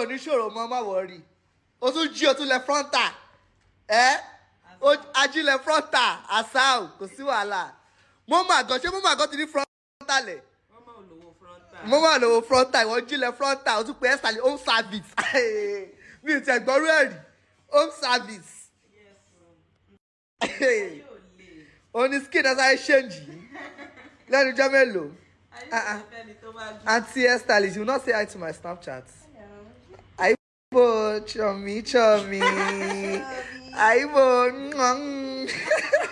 ò ní ṣòro mọ́ má wọrí o tún jí o tún lẹ frontal ẹ o- ajílẹ̀ frontal asau kò sí wàhálà mo mà gan ṣé mo mà gan ti ní frontal ẹ̀ wọ́n máa ń lówó frontal. mo mà lówó frontal ìwọ jílẹ̀ frontal o tún pe ẹ́sítàlì home service mi ò tẹ̀ gbọ́rú ẹ̀ rí home service yes o. ayé ò le. o ní skin ẹ̀ sáré ṣéǹjì lẹ́nu ijọ́ mélòó ayé Ah, ò ah. le fẹ́ni tó bá gbé. aunty hairstylist you no say hi to my snapchat. Aibo chomi chomi. Aibo. mm, mm.